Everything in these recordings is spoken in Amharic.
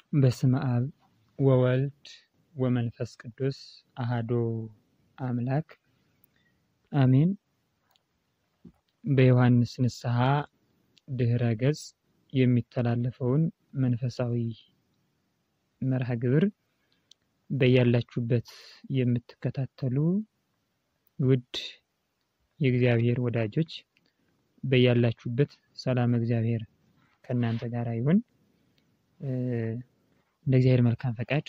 በስመ አብ ወወልድ ወመንፈስ ቅዱስ አሃዶ አምላክ አሜን። በዮሐንስ ንስሐ ድህረ ገጽ የሚተላለፈውን መንፈሳዊ መርሃ ግብር በያላችሁበት የምትከታተሉ ውድ የእግዚአብሔር ወዳጆች በያላችሁበት ሰላም እግዚአብሔር ከእናንተ ጋር ይሁን። እንደ እግዚአብሔር መልካም ፈቃድ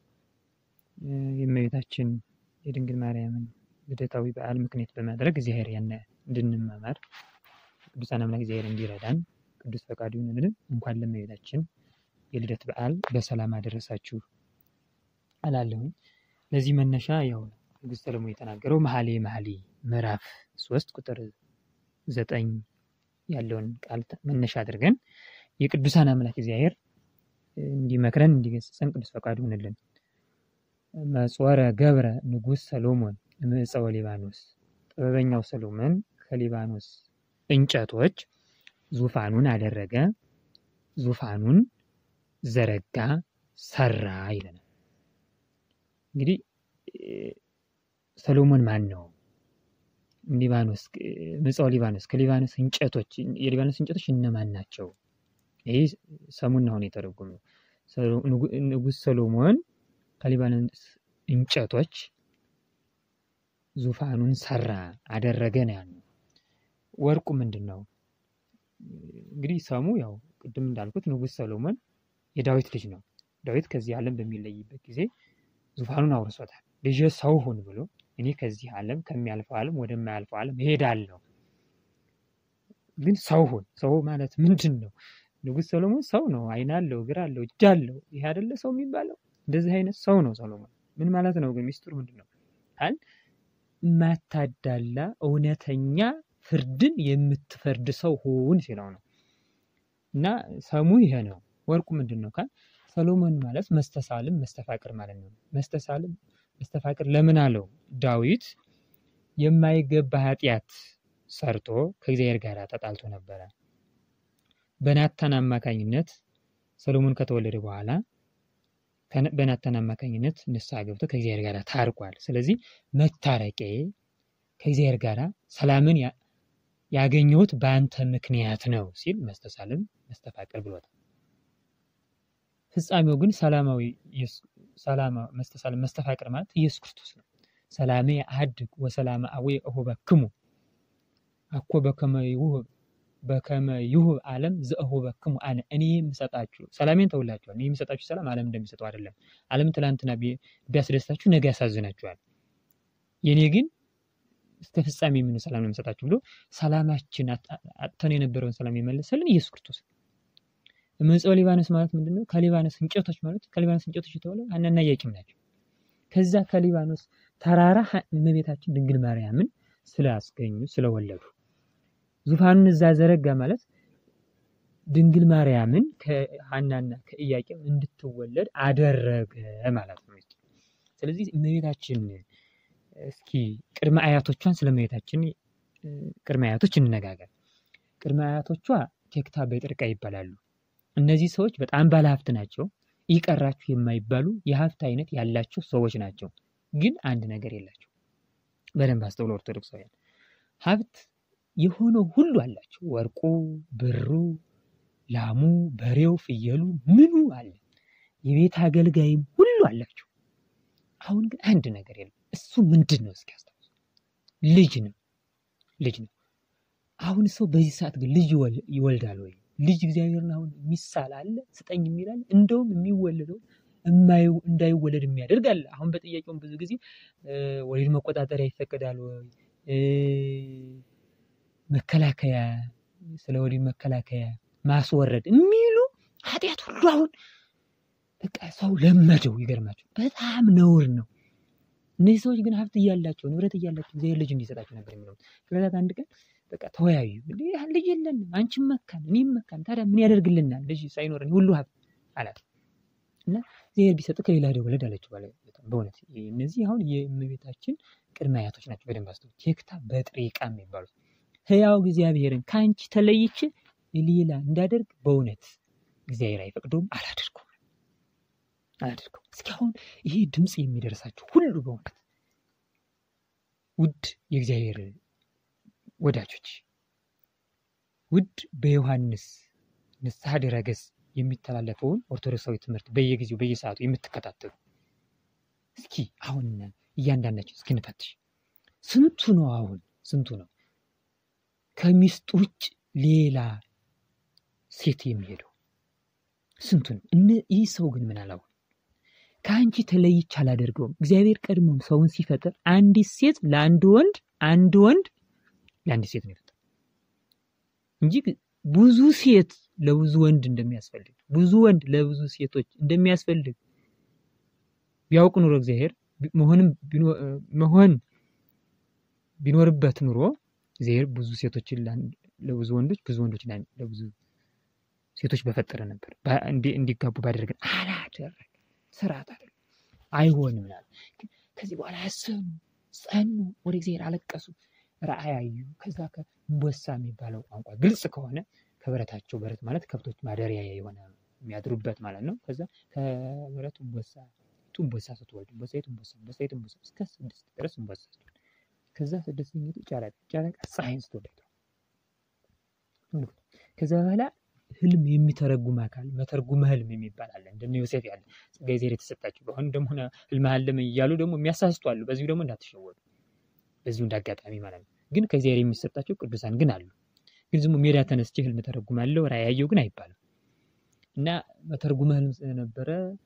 የእመቤታችን የድንግል ማርያምን ልደታዊ በዓል ምክንያት በማድረግ እግዚአብሔር ያነ እንድንማማር ቅዱሳን አምላክ እግዚአብሔር እንዲረዳን ቅዱስ ፈቃዱ ይሁንልን። እንኳን ለእመቤታችን የልደት በዓል በሰላም አደረሳችሁ አላለሁኝ። ለዚህ መነሻ ያው ንጉሥ ሰለሞን የተናገረው መኃልየ መኃልይ ምዕራፍ ሶስት ቁጥር ዘጠኝ ያለውን ቃል መነሻ አድርገን የቅዱሳን አምላክ እግዚአብሔር እንዲመክረን እንዲገስጸን ቅዱስ ፈቃዱ ይሁንልን። መጽወረ ገብረ ንጉሥ ሰሎሞን እምዕፀወ ሊባኖስ፣ ጥበበኛው ሰሎሞን ከሊባኖስ እንጨቶች ዙፋኑን አደረገ፣ ዙፋኑን ዘረጋ፣ ሰራ ይለናል። እንግዲህ ሰሎሞን ማን ነው? ሊባኖስ ምጽዋ ሊባኖስ ከሊባኖስ እንጨቶች የሊባኖስ እንጨቶች እነማን ናቸው? ይህ ሰሙን አሁን የተረጎመው ንጉሥ ሰሎሞን ከሊባኖስ እንጨቶች ዙፋኑን ሰራ አደረገ ነው ያለው። ወርቁ ምንድን ነው? እንግዲህ ሰሙ ያው ቅድም እንዳልኩት ንጉሥ ሰሎሞን የዳዊት ልጅ ነው። ዳዊት ከዚህ ዓለም በሚለይበት ጊዜ ዙፋኑን አውርሶታል። ልጄ ሰው ሁን ብሎ እኔ ከዚህ ዓለም ከሚያልፈው ዓለም ወደማያልፈው ዓለም እሄዳለሁ። ግን ሰው ሁን። ሰው ማለት ምንድን ነው? ንጉሥ ሰሎሞን ሰው ነው። ዓይን አለው፣ እግር አለው፣ እጅ አለው። ይሄ አይደለ ሰው የሚባለው? እንደዚህ አይነት ሰው ነው ሰሎሞን። ምን ማለት ነው ግን? ሚስጥሩ ምንድን ነው? አል ማታዳላ እውነተኛ ፍርድን የምትፈርድ ሰው ሁን ሲለው ነው። እና ሰሙ ይሄ ነው። ወርቁ ምንድን ነው ካል ሰሎሞን ማለት መስተሳልም መስተፋቅር ማለት ነው። መስተሳልም መስተፋቅር ለምን አለው? ዳዊት የማይገባ ኃጢአት ሰርቶ ከእግዚአብሔር ጋር ተጣልቶ ነበረ። በናታን አማካኝነት ሰሎሞን ከተወለደ በኋላ በናታን አማካኝነት ንስሐ ገብቶ ከእግዚአብሔር ጋር ታርቋል። ስለዚህ መታረቄ ከእግዚአብሔር ጋር ሰላምን ያገኘሁት በአንተ ምክንያት ነው ሲል መስተሳልም መስተፋቅር ብሎታል። ፍጻሜው ግን ሰላማዊ መስተሳልም መስተፋቅር ማለት ኢየሱስ ክርስቶስ ነው። ሰላሜ አሐድግ ወሰላመ አቡየ እሁበክሙ አኮ በከመ ይሁብ በከመ ይሁብ ዓለም ዘእሁበክሙ አነ እኔ የምሰጣችሁ ሰላሜን ተውላችኋል። እኔ የምሰጣችሁ ሰላም ዓለም እንደሚሰጠው አይደለም። ዓለም ትላንትና ቢያስደስታችሁ ነገ ያሳዝናችኋል። የእኔ ግን እስከ ፍጻሜ የምን ሰላም ነው የምሰጣችሁ ብሎ ሰላማችን አጥተን የነበረውን ሰላም የመለሰልን ኢየሱስ ክርስቶስ ነው። ምጽዋ ሊባኖስ ማለት ምንድን ነው? ከሊባኖስ እንጨቶች ማለት ከሊባኖስ እንጨቶች የተባለ ሐናና ኢያቄም ናቸው። ከዛ ከሊባኖስ ተራራ እመቤታችን ድንግል ማርያምን ስላስገኙ ስለወለዱ ዙፋኑን እዛ ዘረጋ ማለት ድንግል ማርያምን ከሐናና ከኢያቄም እንድትወለድ አደረገ ማለት ነው። ስለዚህ እመቤታችን እስኪ ቅድመ አያቶቿን ስለ እመቤታችን ቅድመ አያቶች እንነጋገር። ቅድመ አያቶቿ ቴክታ በጥርቃ ይባላሉ። እነዚህ ሰዎች በጣም ባለሀብት ናቸው። ይቀራችሁ የማይባሉ የሀብት አይነት ያላቸው ሰዎች ናቸው። ግን አንድ ነገር የላቸው። በደንብ አስተውሎ ኦርቶዶክሳውያን ሀብት የሆነው ሁሉ አላቸው። ወርቁ፣ ብሩ፣ ላሙ፣ በሬው፣ ፍየሉ ምኑ አለ። የቤት አገልጋይም ሁሉ አላቸው። አሁን ግን አንድ ነገር የለም። እሱ ምንድን ነው? እስኪ አስታውሱ። ልጅ ነው። ልጅ ነው። አሁን ሰው በዚህ ሰዓት ግን ልጅ ይወልዳል ወይ? ልጅ እግዚአብሔርን አሁን የሚሳል አለ ስጠኝ የሚላል እንደውም የሚወለደው እንዳይወለድ የሚያደርግ አለ። አሁን በጥያቄውም ብዙ ጊዜ ወሊድ መቆጣጠሪያ ይፈቀዳል ወይ መከላከያ ስለ ወሊድ መከላከያ ማስወረድ የሚሉ ኃጢአት ሁሉ አሁን በቃ ሰው ለመደው። ይገርማቸው በጣም ነውር ነው። እነዚህ ሰዎች ግን ሀብት እያላቸው ንብረት እያላቸው እግዚአብሔር ልጅ እንዲሰጣቸው ነበር የሚለው። ከዕለታት አንድ ቀን በቃ ተወያዩ። ልጅ የለንም፣ አንቺም መካን እኔም መካን፣ ታዲያ ምን ያደርግልናል ልጅ ሳይኖረን ሁሉ ሀብት አላት እና እግዚአብሔር ቢሰጥ ከሌላ ሄደህ ወለድ አለችው። በእውነት እነዚህ አሁን የእመቤታችን ቅድመ አያቶች ናቸው። በደንብ አስተውሉ። ቴክታ በጥሪቃ የሚባሉት ሕያው እግዚአብሔርን ከአንቺ ተለይቼ ሌላ እንዳደርግ በእውነት እግዚአብሔር አይፈቅደውም አላደርገውም። አድርገው። እስኪ አሁን ይሄ ድምፅ የሚደርሳችሁ ሁሉ በእውነት ውድ የእግዚአብሔር ወዳጆች፣ ውድ በዮሐንስ ንስሐ ድረገጽ የሚተላለፈውን ኦርቶዶክሳዊ ትምህርት በየጊዜው በየሰዓቱ የምትከታተሉ እስኪ አሁን እያንዳንዳችን እስኪ እንፈትሽ። ስንቱ ነው አሁን ስንቱ ነው ከሚስት ውጭ ሌላ ሴት የሚሄደው? ስንቱ ነው? ይህ ሰው ግን ምን አላው ከአንቺ ተለይቼ አላደርገውም። እግዚአብሔር ቀድሞም ሰውን ሲፈጥር አንዲት ሴት ለአንድ ወንድ፣ አንድ ወንድ ለአንዲት ሴት ነው የፈጠረው እንጂ ብዙ ሴት ለብዙ ወንድ እንደሚያስፈልግ ብዙ ወንድ ለብዙ ሴቶች እንደሚያስፈልግ ቢያውቅ ኑሮ እግዚአብሔር መሆንም መሆን ቢኖርበት ኑሮ እግዚአብሔር ብዙ ሴቶችን ለብዙ ወንዶች ብዙ ወንዶች ለብዙ ሴቶች በፈጠረ ነበር፣ እንዲጋቡ ባደረገን። አላደረገ ስርዓት አይደለም፣ አይሆንም። ከዚህ በኋላ አሰኑ፣ ጸኑ፣ ወደ እግዚአብሔር አለቀሱ፣ ራእይ አዩ። ከዛ ከእንቦሳ የሚባለው ቋንቋ ግልጽ ከሆነ ከበረታቸው በረት ማለት ከብቶች ማደሪያ የሆነ የሚያድሩበት ማለት ነው። ከዛ ከበረት እንቦሳ ቱንቦሳ ስትወልድ እንቦሳ የቱንቦሳ እንቦሳ የቱንቦሳ እስከ ስድስት ድረስ እንቦሳ ከዛ ስድስት እንግዲህ ጨረቃ ጨረቃ ፀሐይን ስትወልድ ከዛ በኋላ ህልም የሚተረጉም አካል መተርጉመ ህልም የሚባል አለ። እንደነ ዮሴፍ ያለ ጸጋ እግዚአብሔር የተሰጣቸው በአሁን ደግሞ ህልም አለም እያሉ ደግሞ የሚያሳስቱ አሉ። በዚሁ ደግሞ እንዳትሸወዱ፣ በዚሁ እንዳጋጣሚ ማለት ነው። ግን ከእግዚአብሔር የሚሰጣቸው ቅዱሳን ግን አሉ። ግን ዝም ሜዳ ተነስቼ ህልም ተረጉማለሁ ራእይ ያየሁ ግን አይባልም። እና መተርጉመ ህልም ስለነበረ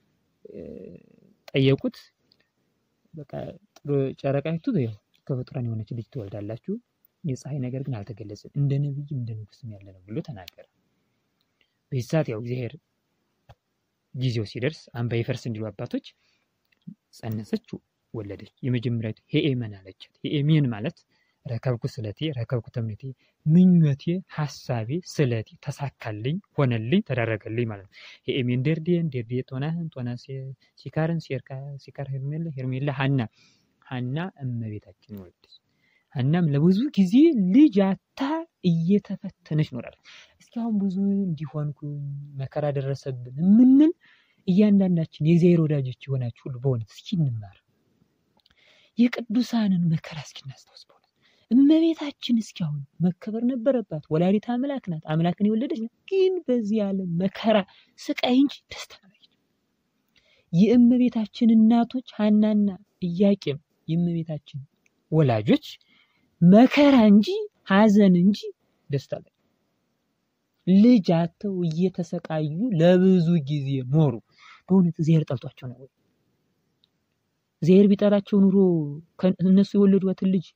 ጠየቁት። በቃ ጨረቃይቱ ከፍጡራን የሆነች ልጅ ትወልዳላችሁ፣ የፀሐይ ነገር ግን አልተገለጸም፣ እንደ ነቢይም እንደ ንጉስም ያለ ነው ብሎ ተናገረ። በዚህ ሰዓት ያው እግዚአብሔር ጊዜው ሲደርስ አንባ ይፈርስ እንዲሉ አባቶች ጸነሰች፣ ወለደች። የመጀመሪያቱ ሄኤመን አለቻት። ሄኤሜን ማለት ረከብኩ ስለቴ ረከብኩ ተምኔቴ፣ ምኞቴ፣ ሀሳቤ፣ ስለቴ ተሳካልኝ፣ ሆነልኝ፣ ተደረገልኝ ማለት ነው። ሄኤሜን ደርዴን ደርዴ ጦናህን ጦና ሲካርን ሲካር ሄርሜላ ሄርሜላ ሀና ሀና እመቤታችን ወለደች። ሀናም ለብዙ ጊዜ ልጅ አታ እየተፈተነች ኖራለች። እስኪ አሁን ብዙ እንዲሆንኩ መከራ ደረሰብን የምንል እያንዳንዳችን የእግዚአብሔር ወዳጆች የሆናችሁ ሁሉ በእውነት እስኪ እንማር። የቅዱሳንን መከራ እስኪ እናስታውስ። በእውነት እመቤታችን እስኪ አሁን መከበር ነበረባት። ወላዲት አምላክ ናት፣ አምላክን የወለደች ናት። ግን በዚህ ዓለም መከራ ስቃይ እንጂ ደስታ አላየች። የእመቤታችን እናቶች ሀናና ኢያቄም የእመቤታችን ወላጆች መከራ እንጂ ሐዘን እንጂ ደስታ ላይ ልጅ አተው እየተሰቃዩ ለብዙ ጊዜ ኖሩ። በእውነት እግዚአብሔር ጠልቷቸው ነው ወይ? እግዚአብሔር ቢጠላቸው ኑሮ እነሱ የወለዷትን ልጅ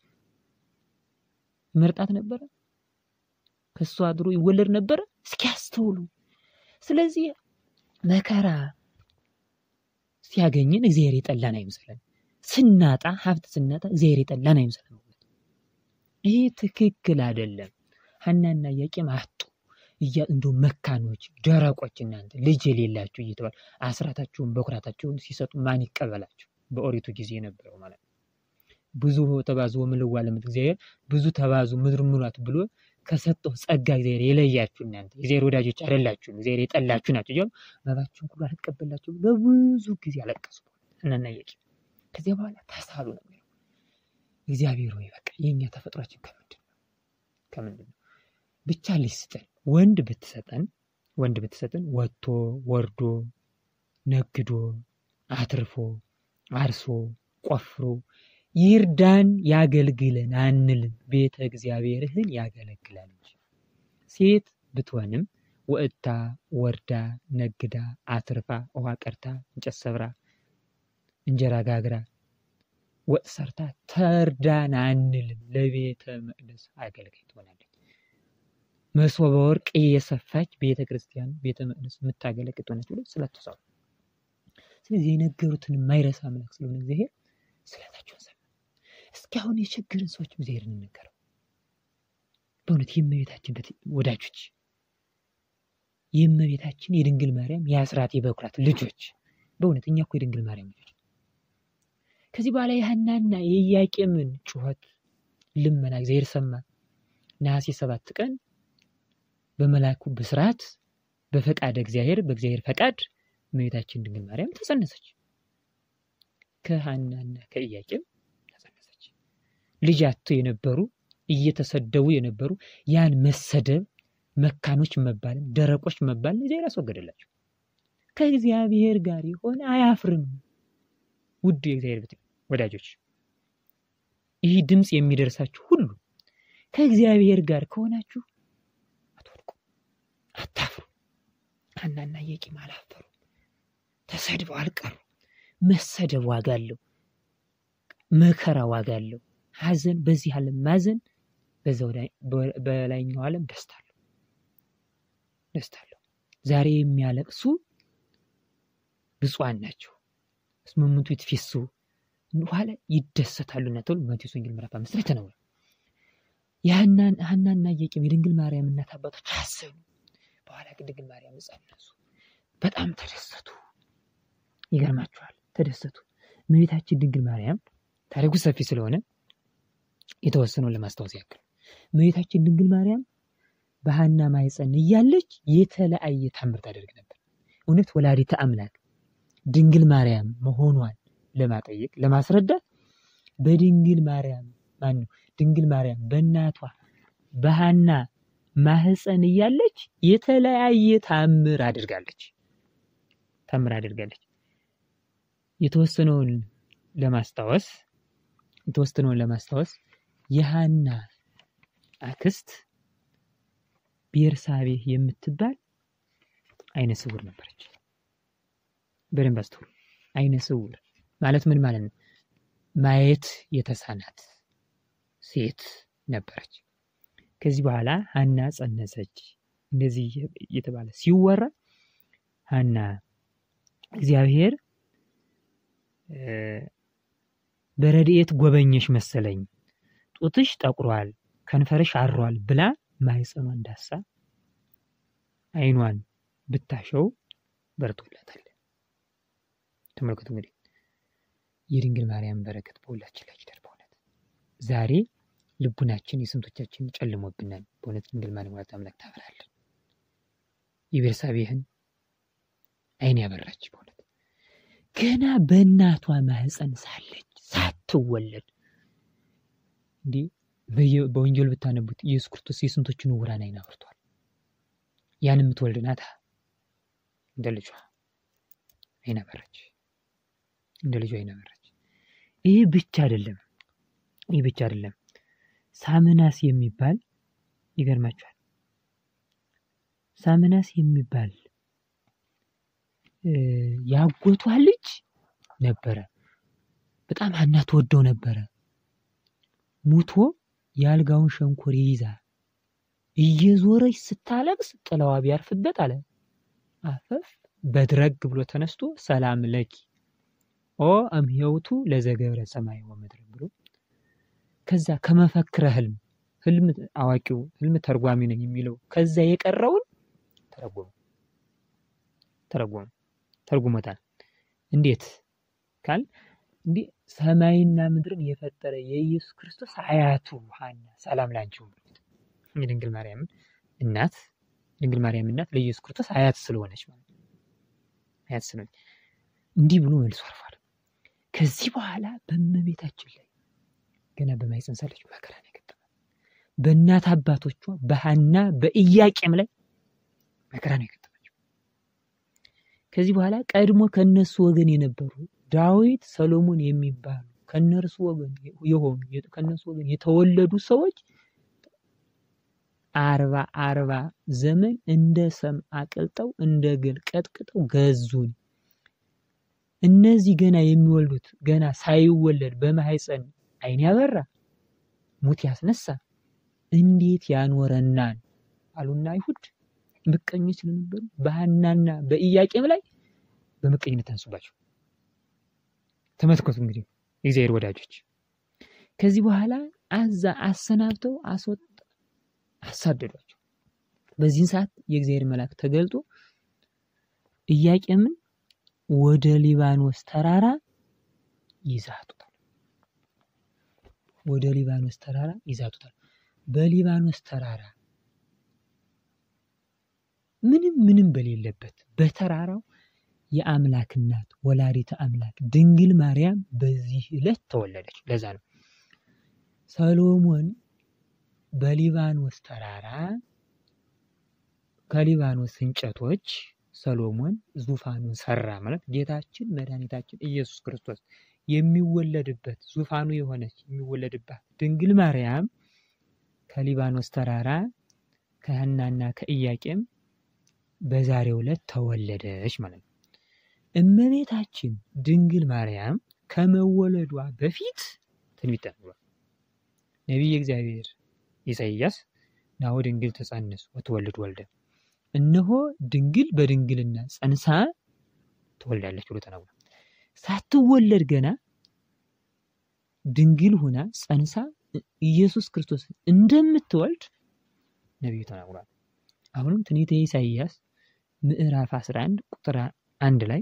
መርጣት ነበረ? ከሷ አድሮ ይወለድ ነበረ? እስኪ ያስተውሉ። ስለዚህ መከራ ሲያገኝን እግዚአብሔር የጠላን አይምሰለን። ስናጣ ሀብት ስናጣ እግዚአብሔር የጠላን አይምሰለን። ይሄ ትክክል አይደለም። ሀናና ኢያቄም አጡ እያ እንደው መካኖች ደረቆች እናንተ ልጅ የሌላችሁ እየተባሉ አስራታቸውን በኩራታቸውን ሲሰጡ ማን ይቀበላቸው? በኦሪቱ ጊዜ የነበረው ማለት ነው። ብዙ ተባዙ ምልዋ ለምት እግዚአብሔር ብዙ ተባዙ ምድር ምሏት ብሎ ከሰጠው ጸጋ እግዚአብሔር የለያችሁ እናንተ እግዚአብሔር ወዳጆች አይደላችሁም፣ እግዚአብሔር የጠላችሁ ናቸው እያሉ መባችሁን ሁሉ አልቀበላችሁ ለብዙ ጊዜ አለቀሱ ሀናና ኢያቄም። ከዚያ በኋላ ተሳሉ ነው የሚለው እግዚአብሔር ወይ በቃ የእኛ ተፈጥሯችን ከምንድን ነው ከምንድን ነው ብቻ ልጅ ስጠን ወንድ ብትሰጠን ወንድ ብትሰጠን ወጥቶ ወርዶ ነግዶ አትርፎ አርሶ ቆፍሮ ይርዳን ያገልግለን አንልም። ቤተ እግዚአብሔርህን ያገለግላል እንጂ ሴት ብትሆንም ወጥታ ወርዳ ነግዳ አትርፋ ውሃ ቀርታ እንጨት ሰብራ እንጀራ ጋግራ ወጥ ሰርታ ተርዳን አንልም። ለቤተ መቅደስ አገልጋይ ትሆናለች። መሶበ ወርቅ እየሰፋች ቤተ ክርስቲያን ቤተ መቅደስ የምታገለግል ትሆነች ብሎ ስለተሰሩ ስለዚህ የነገሩትን የማይረሳ አምላክ ስለሆነ እግዚአብሔር ስለታቸውን ሰማ። እስኪ አሁን የቸገርን ሰዎች እግዚአብሔር እንነገረው። በእውነት የእመቤታችን ወዳጆች የእመቤታችን የድንግል ማርያም የአስራት የበኩራት ልጆች በእውነት እኛ እኮ የድንግል ማርያም ልጆች ከዚህ በኋላ የሐናና የኢያቄምን ጩኸት ልመና እግዚአብሔር ሰማ። ነሐሴ ሰባት ቀን በመላኩ ብስራት በፈቃድ እግዚአብሔር በእግዚአብሔር ፈቃድ እመቤታችን ድንግል ማርያም ተጸነሰች። ከሐናና ከኢያቄም ተጸነሰች። ልጅ አጥተው የነበሩ እየተሰደቡ የነበሩ ያን መሰደብ መካኖች መባልን ደረቆች መባልን እግዚአብሔር አስወገደላቸው። ከእግዚአብሔር ጋር የሆነ አያፍርም። ውድ የእግዚአብሔር ቤት ወዳጆች ይህ ድምፅ የሚደርሳችሁ ሁሉ ከእግዚአብሔር ጋር ከሆናችሁ አትወድቁ፣ አታፍሩ። ሐናና ኢያቄም አላፈሩ፣ ተሰድበው አልቀሩ። መሰደብ ዋጋ አለው፣ መከራ ዋጋ አለው። ሐዘን በዚህ ዓለም ማዘን፣ በላይኛው ዓለም ደስታ አለው፣ ደስታ አለው። ዛሬ የሚያለቅሱ ብፁዓን ናቸው እስመ እሙንቱ ይትፌስሑ በኋላ ይደሰታሉና ተብሎ ማቴዎስ ወንጌል ምዕራፍ አምስት ላይ ተነግሯል። ሐናና ኢያቄም የድንግል ማርያም እናት አባቶች አዘኑ። በኋላ ግን ድንግል ማርያም ጸነሱ፣ በጣም ተደሰቱ። ይገርማችኋል፣ ተደሰቱ። እመቤታችን ድንግል ማርያም ታሪኩ ሰፊ ስለሆነ የተወሰነውን ለማስታወስ ያክል እመቤታችን ድንግል ማርያም በሐና ማኅፀን እያለች የተለያየ ታምር ታደርግ ነበር። እውነት ወላዲተ አምላክ ድንግል ማርያም መሆኗን ለማጠየቅ ለማስረዳት በድንግል ማርያም ማን ነው ድንግል ማርያም በእናቷ በሐና ማህፀን እያለች የተለያየ ታምር አድርጋለች ታምር አድርጋለች። የተወሰነውን ለማስታወስ የተወሰነውን ለማስታወስ የሐና አክስት ቤርሳቤህ የምትባል አይነ ስውር ነበረች። በደንብ አስተውሉ። አይነ ስውር ማለት ምን ማለት ነው? ማየት የተሳናት ሴት ነበረች። ከዚህ በኋላ ሐና ጸነሰች። እንደዚህ እየተባለ ሲወራ ሐና እግዚአብሔር በረድኤት ጎበኘሽ መሰለኝ፣ ጡትሽ ጠቁሯል፣ ከንፈርሽ አሯል ብላ ማህፀኗን ዳሳ አይኗን ብታሸው በርቶላታል። ተመልከቱ እንግዲህ የድንግል ማርያም በረከት በሁላችን ላይ ይደር። በእውነት ዛሬ ልቡናችን የስንቶቻችን ጨልሞብናል። በእውነት ድንግል ማርያም ወላዲተ አምላክ ታበራለን። የቤርሳቤህን አይን ያበራች በእውነት ገና በእናቷ ማህፀን ሳለች ሳትወለድ እንዲህ በወንጌል ብታነቡት ኢየሱስ ክርስቶስ የስንቶችን ዕውራን አይን አብርቷል። ያን የምትወልድ ናታ እንደ ልጇ አይን አበራች እንደ ልጇ አይን አበራች። ይህ ብቻ አይደለም፣ ይህ ብቻ አይደለም። ሳምናስ የሚባል ይገርማችኋል። ሳምናስ የሚባል ያጎቷ ልጅ ነበረ። በጣም ሐና ትወደው ነበረ። ሙቶ የአልጋውን ሸንኮር ይይዛ እየዞረች ስታለቅስ ጥላዋ ቢያርፍበት አለ አፈፍ በድረግ ብሎ ተነስቶ ሰላም ለኪ ኦ እምሄውቱ ለዘገብረ ሰማይ ወምድር ብሎ ከዛ ከመፈክረ ህልም ህልም አዋቂው ህልም ተርጓሚ ነኝ የሚለው ከዛ የቀረውን ተረጎሙ ተረጎሙ ተርጉሞታል። እንዴት ካል እንዲህ ሰማይና ምድርን የፈጠረ የኢየሱስ ክርስቶስ አያቱ ሐና ሰላም ላንቺው የድንግል ማርያም እናት ድንግል ማርያም እናት ለኢየሱስ ክርስቶስ አያት ስለሆነች ማለት አያት ስለሆነች እንዲህ ብሎ መልሶ አርፏል። ከዚህ በኋላ በእመቤታችን ላይ ገና በማኅፀን ሳለች መከራ ነው የገጠማት። በእናት አባቶቿ በሐና በኢያቄም ላይ መከራ ነው የገጠማቸው። ከዚህ በኋላ ቀድሞ ከነሱ ወገን የነበሩ ዳዊት፣ ሰሎሞን የሚባሉ ከነርሱ ወገን የሆኑ ከነሱ ወገን የተወለዱ ሰዎች አርባ አርባ ዘመን እንደ ሰም አቅልጠው እንደ ገል ቀጥቅጠው ገዙን። እነዚህ ገና የሚወልዱት ገና ሳይወለድ በማኅፀን ዓይን ያበራ ሙት ያስነሳ እንዴት ያኖረናል አሉና አይሁድ ምቀኞች ስለነበሩ በሐናና በኢያቄም ላይ በምቀኝነት ተነሱባቸው። ተመልከቱ እንግዲህ የእግዚአብሔር ወዳጆች ከዚህ በኋላ አዛ አሰናብተው አስወጣ አሳደዷቸው። በዚህን ሰዓት የእግዚአብሔር መልአክ ተገልጦ ኢያቄምን ወደ ሊባኖስ ተራራ ይዛቱታል። ወደ ሊባኖስ ተራራ ይዛቱታል። በሊባኖስ ተራራ ምንም ምንም በሌለበት በተራራው የአምላክ እናት ወላዲተ አምላክ ድንግል ማርያም በዚህ ዕለት ተወለደች። ለዛ ነው ሰሎሞን በሊባኖስ ተራራ ከሊባኖስ እንጨቶች ሰሎሞን ዙፋኑን ሰራ ማለት ጌታችን መድኃኒታችን ኢየሱስ ክርስቶስ የሚወለድበት ዙፋኑ የሆነች የሚወለድባት ድንግል ማርያም ከሊባኖስ ተራራ ከሐናና ከኢያቄም በዛሬው ዕለት ተወለደች ማለት ነው። እመቤታችን ድንግል ማርያም ከመወለዷ በፊት ትንቢት ተነግሯል። ነቢየ እግዚአብሔር ኢሳይያስ ናሁ ድንግል ትጸንስ ወትወልድ ወልደ እነሆ ድንግል በድንግልና ጸንሳ ትወልዳለች ብሎ ተናግሯል። ሳትወለድ ገና ድንግል ሁና ጸንሳ ኢየሱስ ክርስቶስ እንደምትወልድ ነቢዩ ተናግሯል። አሁንም ትንቢተ ኢሳይያስ ምዕራፍ 11 ቁጥር አንድ ላይ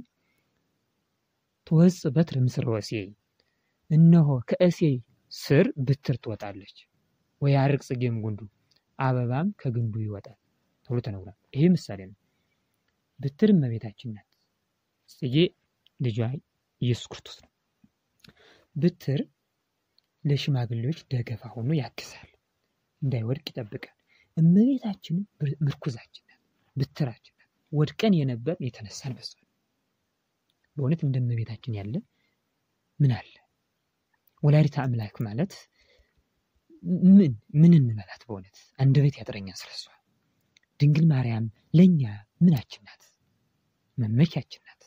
ትወጽእ በትር እምሥረ ወእሴይ እነሆ ከእሴይ ስር ብትር ትወጣለች፣ ወያርቅ ጽጌም ጉንዱ አበባም ከግንዱ ይወጣል ተብሎ ተነግሯል። ይሄ ምሳሌ ነው። ብትር እመቤታችን ናት። ጽጌ ልጇ ኢየሱስ ክርስቶስ ነው። ብትር ለሽማግሌዎች ደገፋ ሆኖ ያግዛል፣ እንዳይወድቅ ይጠብቃል። እመቤታችን ምርኩዛችን ናት፣ ብትራችን ናት። ወድቀን የነበር የተነሳን በሷ በእውነት እንደ እመቤታችን ያለ ምን አለ? ወላዲተ አምላክ ማለት ምን ምን እንበላት? በእውነት አንደበት ያጥረኛል ስለሷ። ድንግል ማርያም ለእኛ ምናችን ናት? መመኪያችን ናት።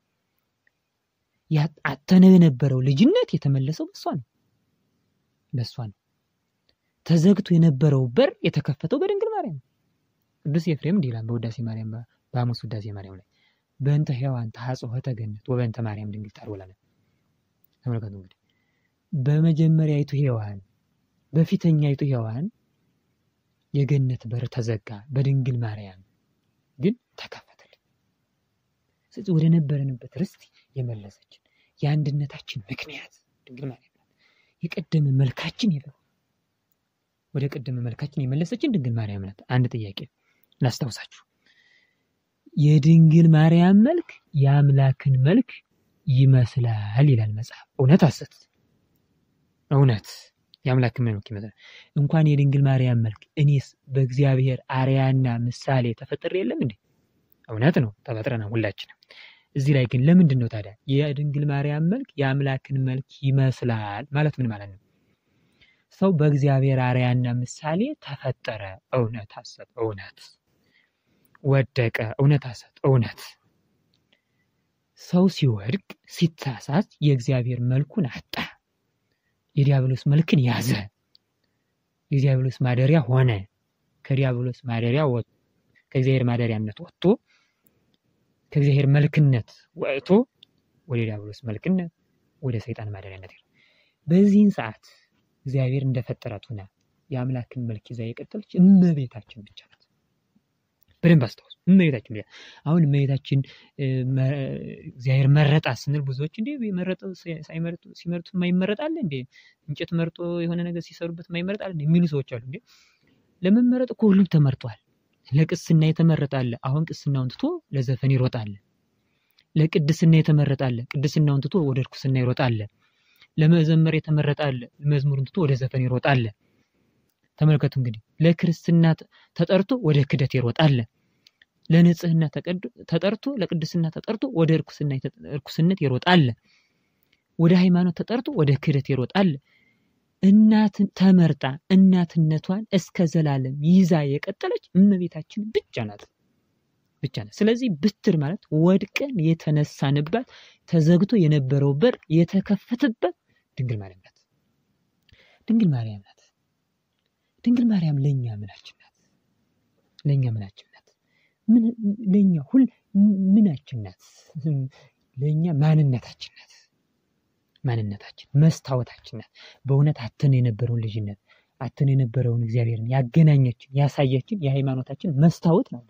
አተነው የነበረው ልጅነት የተመለሰው በሷ ነው በሷ ነው። ተዘግቶ የነበረው በር የተከፈተው በድንግል ማርያም ነው። ቅዱስ ኤፍሬም እንዲህ ይላል በውዳሴ ማርያም በሐሙስ ውዳሴ ማርያም ላይ በእንተ ሔዋን ተሐጽሖ ተገነት ወበእንተ ማርያም ድንግል ታርወላነ። ተመልከቱ እንግዲህ በመጀመሪያይቱ ሔዋን በፊተኛይቱ ሔዋን የገነት በር ተዘጋ፣ በድንግል ማርያም ግን ተከፈተልን። ስለዚህ ወደ ነበረንበት ርስት የመለሰችን የአንድነታችን ምክንያት ድንግል ማርያም ናት። የቀደመ መልካችን ይበ ወደ ቀደመ መልካችን የመለሰችን ድንግል ማርያም ናት። አንድ ጥያቄ ላስታውሳችሁ። የድንግል ማርያም መልክ የአምላክን መልክ ይመስላል ይላል መጽሐፍ። እውነት ሐሰት? እውነት የአምላክን መልክ ይመስላል። እንኳን የድንግል ማርያም መልክ እኔስ በእግዚአብሔር አርያና ምሳሌ ተፈጥሬ የለም እንዴ? እውነት ነው፣ ተፈጥረናል ሁላችንም። እዚህ ላይ ግን ለምንድን ነው ታዲያ የድንግል ማርያም መልክ የአምላክን መልክ ይመስላል ማለት ምን ማለት ነው? ሰው በእግዚአብሔር አርያና ምሳሌ ተፈጠረ። እውነት ሐሰት? እውነት ወደቀ። እውነት ሐሰት? እውነት ሰው ሲወድቅ ሲሳሳት የእግዚአብሔር መልኩን አጣ። የዲያብሎስ መልክን ያዘ። የዲያብሎስ ማደሪያ ሆነ። ከዲያብሎስ ማደሪያ ከእግዚአብሔር ማደሪያነት ወጥቶ ከእግዚአብሔር መልክነት ወጥቶ ወደ ዲያብሎስ መልክነት ወደ ሰይጣን ማደሪያነት ሄደ። በዚህን ሰዓት እግዚአብሔር እንደፈጠራት ሆና የአምላክን መልክ ይዛ የቀጠለች እመቤታችን ብቻ ናት። በደንብ አስታውሱ። እመቤታችን ብቻ። አሁን እመቤታችን እግዚአብሔር መረጣት ስንል ብዙዎች እንዴ መረጠው ሳይመርጡ ሲመርጡ የማይመረጥ አለ እንዴ? እንጨት መርጦ የሆነ ነገር ሲሰሩበት የማይመረጥ አለ የሚሉ ሰዎች አሉ። እንዴ ለመመረጥ እኮ ሁሉም ተመርጧል። ለቅስና የተመረጠ አለ። አሁን ቅስናውን ትቶ ለዘፈን ይሮጣል። ለቅድስና የተመረጠ አለ። ቅድስናውን ትቶ ወደ እርኩስና ይሮጣል። ለመዘመር የተመረጠ አለ። መዝሙርን ትቶ ወደ ዘፈን ይሮጣል። ተመልከቱ እንግዲህ ለክርስትና ተጠርቶ ወደ ክደት ይሮጣል። ለንጽህና ተጠርቶ ለቅድስና ተጠርቶ ወደ እርኩስነት ይሮጣል። ወደ ሃይማኖት ተጠርቶ ወደ ክደት ይሮጣል። እናትን ተመርጣ እናትነቷን እስከ ዘላለም ይዛ የቀጠለች እመቤታችን ብቻ ናት ብቻ ናት። ስለዚህ ብትር ማለት ወድቀን የተነሳንባት ተዘግቶ የነበረው በር የተከፈተበት ድንግል ማርያም ናት። ድንግል ማርያም ናት። ድንግል ማርያም ለእኛ ምናችን ናት? ለእኛ ምናችን ናት? ለእኛ ሁል ምናችን ናት? ለእኛ ማንነታችን ናት። ማንነታችን መስታወታችን ናት። በእውነት አተን የነበረውን ልጅነት አተን የነበረውን እግዚአብሔርን ያገናኘችን ያሳየችን የሃይማኖታችን መስታወት ናት።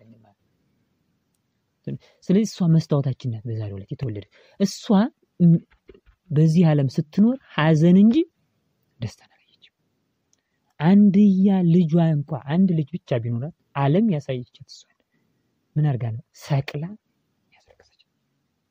ስለዚህ እሷ መስታወታችን ናት። በዛሬው ዕለት የተወለደች እሷ በዚህ ዓለም ስትኖር ሐዘን እንጂ ደስታ አላየችም። አንድያ ልጇ እንኳ አንድ ልጅ ብቻ ቢኖራት ዓለም ያሳየቻት እሷ ምን አድርጋ ነው? ሰቅላ ያስረከሰች።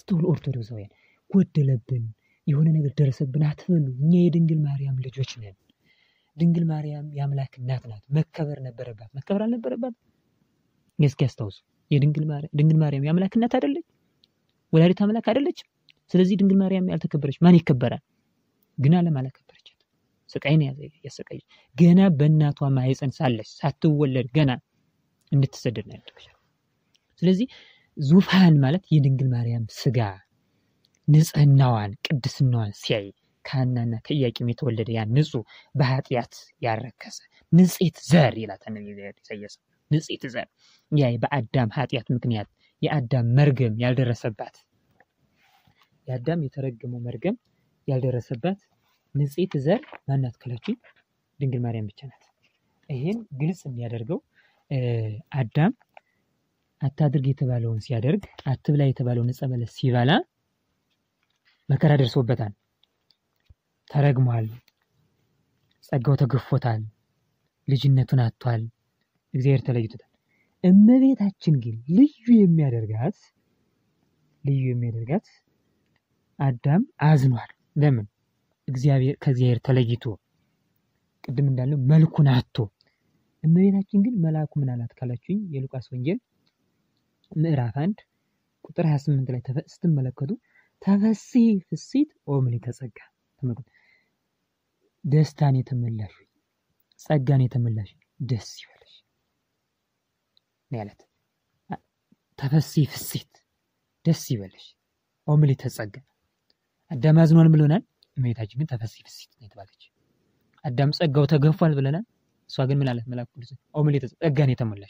አስተውሉ ኦርቶዶክሳውያን፣ ጎደለብን፣ የሆነ ነገር ደረሰብን አትበሉ። እኛ የድንግል ማርያም ልጆች ነን። ድንግል ማርያም የአምላክ እናት ናት። መከበር ነበረባት። መከበር አልነበረባት? እስኪ ያስታውሱ። የድንግል ማርያም የአምላክ እናት አይደለች? ወላዲት አምላክ አይደለችም? ስለዚህ ድንግል ማርያም ያልተከበረች ማን ይከበራል? ግን ዓለም አላከበረቻት። ስቃይን ያሰቃየች ገና በእናቷ ማህፀን ሳለች ሳትወለድ ገና እንድትሰደድ ነው ያደረገቻት። ስለዚህ ዙፋን ማለት የድንግል ማርያም ስጋ ንጽህናዋን ቅድስናዋን ሲያይ ከሐናና ከኢያቄም የተወለደ ያ ንጹሕ በኃጢአት ያረከሰ ንጽሕት ዘር ይላታል ኢሳያስ። ንጽሕት ዘር ያ በአዳም ኃጢአት ምክንያት የአዳም መርገም ያልደረሰባት የአዳም የተረገመው መርገም ያልደረሰባት ንጽሕት ዘር ማናት ካላችሁኝ ድንግል ማርያም ብቻ ናት። ይህን ግልጽ የሚያደርገው አዳም አታድርግ የተባለውን ሲያደርግ አትብላ የተባለውን ዕፀ በለስ ሲበላ መከራ ደርሶበታል። ተረግሟል። ጸጋው ተገፎታል። ልጅነቱን አጥቷል። እግዚአብሔር ተለይቶታል። እመቤታችን ግን ልዩ የሚያደርጋት ልዩ የሚያደርጋት አዳም አዝኗል። ለምን? እግዚአብሔር ከእግዚአብሔር ተለይቶ ቅድም እንዳለው መልኩን አጥቶ። እመቤታችን ግን መልአኩ ምን አላት ካላችሁኝ የሉቃስ ወንጌል ምዕራፍ አንድ ቁጥር 28 ላይ ስትመለከቱ ተፈሲ ፍሲት ኦምሊተ ጸጋ ተመልከቱ። ደስታን የተመላሽ ጸጋን የተመላሽ ደስ ይበለሽ ነው ያለት። ተፈሲ ፍሲት ደስ ይበለሽ ኦምሊተ ጸጋ። አዳም አዝኗል ብሎናል። እመቤታችን ግን ተፈሲ ፍሲት ነው የተባለች። አዳም ጸጋው ተገፏል ብለናል። እሷ ግን ምን አለት? መልአኩ ቅዱስ ኦምሊተ ጸጋን የተመላሽ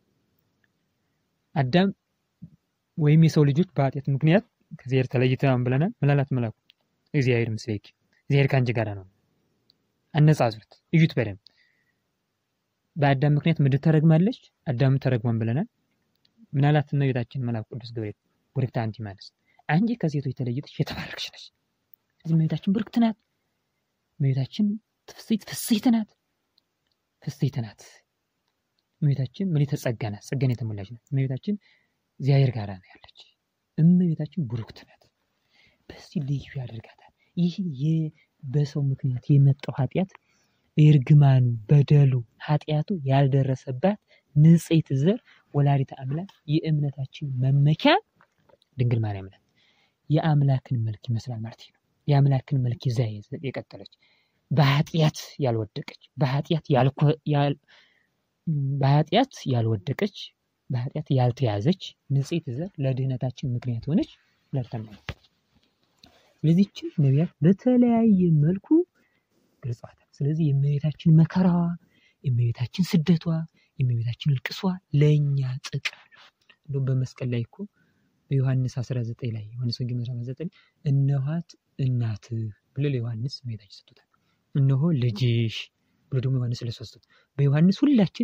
አዳም ወይም የሰው ልጆች በኃጢአት ምክንያት ከእግዚአብሔር ተለይተናል ብለናል። ምን አላት መልአኩ? እግዚአብሔር ምስሌኪ፣ እግዚአብሔር ከአንቺ ጋር ነው። አነጻጽሩት፣ እዩት በደንብ። በአዳም ምክንያት ምድር ተረግማለች፣ አዳም ተረግሟን ብለናል። ምን አላት እመቤታችን መልአኩ ቅዱስ ገብርኤል? ቡርክት አንቲ እምአንስት፣ አንቺ ከሴቶች ተለይተሽ የተባረክሽ ነሽ። ስለዚህ እመቤታችን ቡርክት ናት። እመቤታችን ፍስሕት ፍስሕት ናት፣ ፍስሕት ናት። እመቤታችን ምልዕተ ጸጋ ናት፣ ጸጋን የተሞላች ናት። እመቤታችን እግዚአብሔር ጋር ነው ያለች። እመቤታችን ቡሩክት ናት። በዚህ ልዩ ያደርጋታል። ይህ በሰው ምክንያት የመጣው ኃጢአት እርግማኑ፣ በደሉ፣ ኃጢአቱ ያልደረሰባት ንጽሕት ዘር ወላዲተ አምላክ የእምነታችን መመኪያ ድንግል ማርያም ናት። የአምላክን መልክ ይመስላል ማለት ነው። የአምላክን መልክ ይዛ የቀጠለች በኃጢአት ያልወደቀች በኃጢአት በኃጢአት ያልወደቀች በኃጢአት ያልተያዘች ንጽሕት ዘር ለድህነታችን ምክንያት ሆነች ወላዲተ አምላክ። ስለዚህ ይህችን ነቢያት በተለያየ መልኩ ገልጸዋታል። ስለዚህ የእመቤታችን መከራዋ፣ የእመቤታችን ስደቷ፣ የእመቤታችን እልቅሷ ለእኛ ጥቅም ነው። እንደውም በመስቀል ላይ እኮ በዮሐንስ 19 ላይ ዮሐንስ ወንጌል ምዕራፍ 19 እነኋት እናትህ ብሎ ለዮሐንስ እመቤታችን ሰጥቶታል። እነሆ ልጅሽ ብሎ ደግሞ ዮሐንስ ለሶስት በዮሐንስ ሁላችን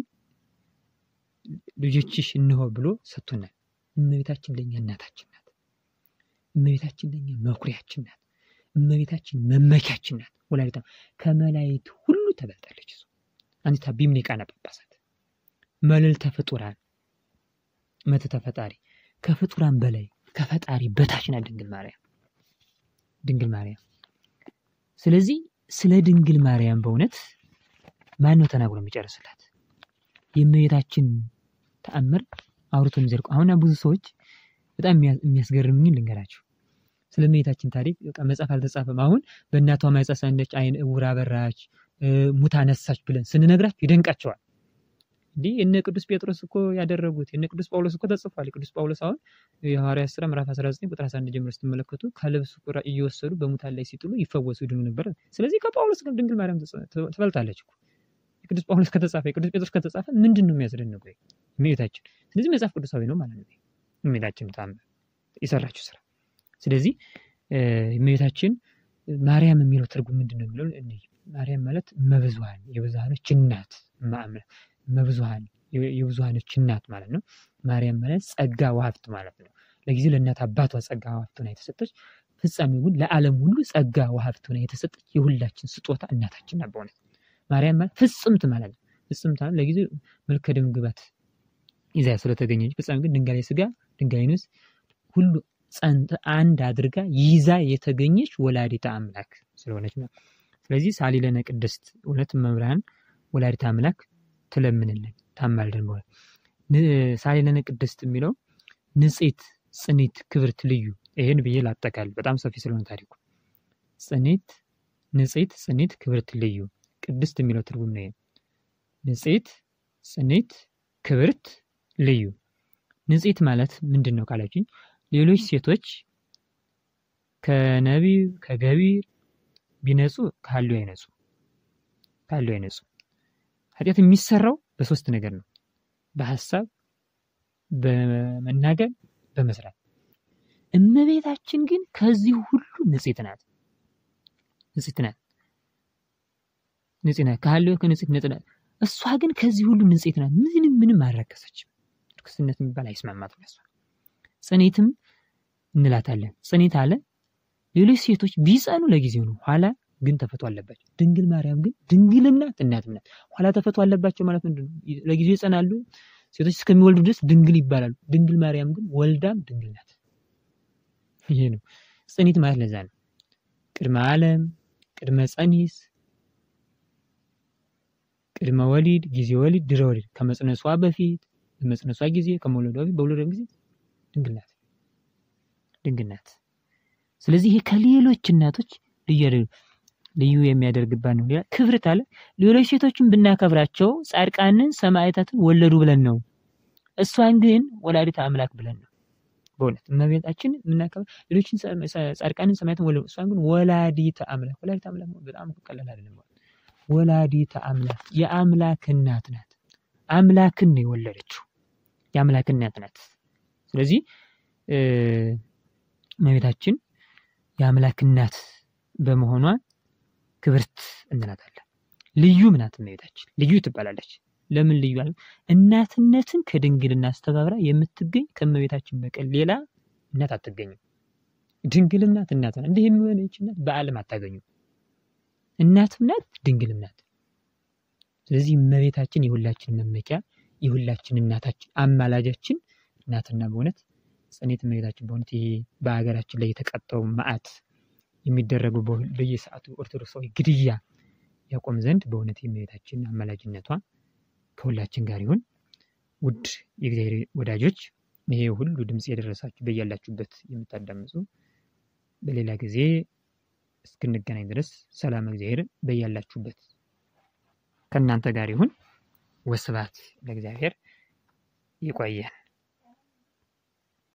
ልጆችሽ እነሆ ብሎ ሰጥቶናል። እመቤታችን ለእኛ እናታችን ናት። እመቤታችን ለእኛ መኩሪያችን ናት። እመቤታችን መመኪያችን ናት። ወላዲተ ከመላእክት ሁሉ ተበልጣለች። እሱ አንተ ቢምኔ ቃና ጳጳሳት መልዕልተ ፍጡራን መትተ ፈጣሪ ከፍጡራን በላይ ከፈጣሪ በታች ናት ድንግል ማርያም ድንግል ማርያም። ስለዚህ ስለ ድንግል ማርያም በእውነት ማን ነው ተናግሮ የሚጨርስላት? የእመቤታችን ተአምር አውርቶ የሚዘልቁ አሁን ብዙ ሰዎች በጣም የሚያስገርምኝ ልንገራችሁ። ስለ እመቤታችን ታሪክ በቃ መጽሐፍ አልተጻፈም። አሁን በእናቷ ማኅፀን ሳለች ዓይን እውር አበራች፣ ሙት አነሳች ብለን ስንነግራችሁ ይደንቃቸዋል። እንዲህ እነ ቅዱስ ጴጥሮስ እኮ ያደረጉት የነ ቅዱስ ጳውሎስ እኮ ተጽፏል። ቅዱስ ጳውሎስ አሁን የሐዋርያት ሥራ ምዕራፍ 19 ቁጥር 11 ጀምሮ ስትመለከቱ ከልብሱ ቁራ እየወሰዱ በሙታን ላይ ሲጥሉ ይፈወሱ ይድኑ ነበር። ስለዚህ ከጳውሎስ ጋር ድንግል ማርያም ትበልጣለች እኮ የቅዱስ ጳውሎስ ከተጻፈ የቅዱስ ጴጥሮስ ከተጻፈ ምንድን ነው የሚያስደንቀው? እመቤታችን ስለዚህ መጽሐፍ ቅዱሳዊ ነው ማለት ነው። እመቤታችን ተአምር የሰራችው ስራ። ስለዚህ እመቤታችን ማርያም የሚለው ትርጉም ምንድን ነው የሚለው ማርያም ማለት እመብዙኃን የብዙኃኖች እናት እመብዙኃን የብዙኃኖች እናት ማለት ነው። ማርያም ማለት ጸጋ ወሀብት ማለት ነው። ለጊዜው ለእናት አባቷ ጸጋ ወሀብት ሆና የተሰጠች ፍጻሜው ግን ለዓለም ሁሉ ጸጋ ወሀብት ሆና የተሰጠች የሁላችን ስጦታ እናታችን ናት። በእውነት ማርያም ማለት ፍጽምት ማለት ነው። ፍጽምት ማለት ለጊዜው መልከ ደም ግባት ይዛ ስለተገኘች ፍጻሜ ግን ድንጋሌ ስጋ ድንጋሌ ነፍስ ሁሉ አንድ አድርጋ ይዛ የተገኘች ወላዲተ አምላክ ስለሆነች ነው። ስለዚህ ሳሊለነ ቅድስት እውነት መብርሃን ወላዲተ አምላክ ትለምንልን ታማልደን በሆነ ሳሊለነ ቅድስት የሚለው ንጽሕት፣ ጽኒት፣ ክብርት፣ ልዩ ይህን ብዬ ላጠቃል በጣም ሰፊ ስለሆነ ታሪኩ ጽኒት፣ ንጽሕት፣ ጽኒት፣ ክብርት፣ ልዩ ቅድስት የሚለው ትርጉም ነው። ንጽሕት፣ ጽኒት፣ ክብርት፣ ልዩ ንጽሕት ማለት ምንድን ነው ካላችኝ ሌሎች ሴቶች ከነቢብ ከገቢር ቢነጹ ካሉ አይነጹ ካሉ አይነጹ። ኃጢአት የሚሰራው በሶስት ነገር ነው፣ በሀሳብ በመናገር በመስራት። እመቤታችን ግን ከዚህ ሁሉ ንጽሕት ናት። ንጽሕት ናት። ንጽሕት ናት። ካለው ከንጽሕት ንጽሕት ናት። እሷ ግን ከዚህ ሁሉ ንጽሕት ናት። ምንም ምንም አልረከሰችም። ርክስነት የሚባል አይስማማትም። እሷ ጽኔትም እንላታለን። ጽኔት አለ ሌሎች ሴቶች ቢጸኑ ለጊዜው ነው፣ ኋላ ግን ተፈቶ አለባቸው። ድንግል ማርያም ግን ድንግልም ናት እናትም ናት። ኋላ ተፈቶ አለባቸው ማለት ምንድን ነው? ለጊዜው ይጸናሉ። ሴቶች እስከሚወልዱ ድረስ ድንግል ይባላሉ። ድንግል ማርያም ግን ወልዳም ድንግል ናት። ይሄ ነው ጽኔት ማለት ለዛ ነው። ቅድመ ዓለም፣ ቅድመ ጸኒስ፣ ቅድመ ወሊድ፣ ጊዜ ወሊድ፣ ድረ ወሊድ ከመጽነሷ በፊት በመጽነሷ ጊዜ ከመውለዷ በፊት በውለዷ ጊዜ ድንግል ናት ድንግል ናት። ስለዚህ ይሄ ከሌሎች እናቶች ልዩ ልዩ የሚያደርግባት ነው። ሌላ ክብርት አለ። ሌሎች ሴቶችን ብናከብራቸው ጻድቃንን ሰማዕታትን ወለዱ ብለን ነው። እሷን ግን ወላዲተ አምላክ ብለን ነው። በእውነት እመቤታችን የምናከብር ሌሎችን ጻድቃንን ሰማዕታትን ወለዱ፣ እሷን ግን ወላዲተ አምላክ ወላዲተ አምላክ በጣም ቀላል አይደለም። ወላዲተ አምላክ የአምላክ እናት ናት። አምላክን ነው የወለደችው። የአምላክ እናት ናት። ስለዚህ እመቤታችን የአምላክ እናት በመሆኗ ክብርት እንላታለን። ልዩም ናት እመቤታችን ልዩ ትባላለች። ለምን ልዩ አለ? እናትነትን ከድንግልና አስተባብራ የምትገኝ ከእመቤታችን በቀር ሌላ እናት አትገኝም። ድንግልም ናት እናት ናት። እንዲህ የሚሆነች እናት በዓለም አታገኙም። እናትም ናት ድንግልም ናት። ስለዚህ እመቤታችን የሁላችን መመኪያ የሁላችን እናታችን አማላጃችን ናትና በእውነት ጽኔት እመቤታችን በእውነት ይሄ በሀገራችን ላይ የተቃጣው መዓት የሚደረገው በየሰዓቱ ኦርቶዶክሳዊ ግድያ ያቆም ዘንድ በእውነት የእመቤታችን አማላጅነቷ ከሁላችን ጋር ይሁን። ውድ የእግዚአብሔር ወዳጆች ይሄ ሁሉ ድምፅ የደረሳችሁ በያላችሁበት የምታዳምጹ በሌላ ጊዜ እስክንገናኝ ድረስ ሰላም እግዚአብሔር በያላችሁበት ከእናንተ ጋር ይሁን። ወስብሐት ለእግዚአብሔር። ይቆየን።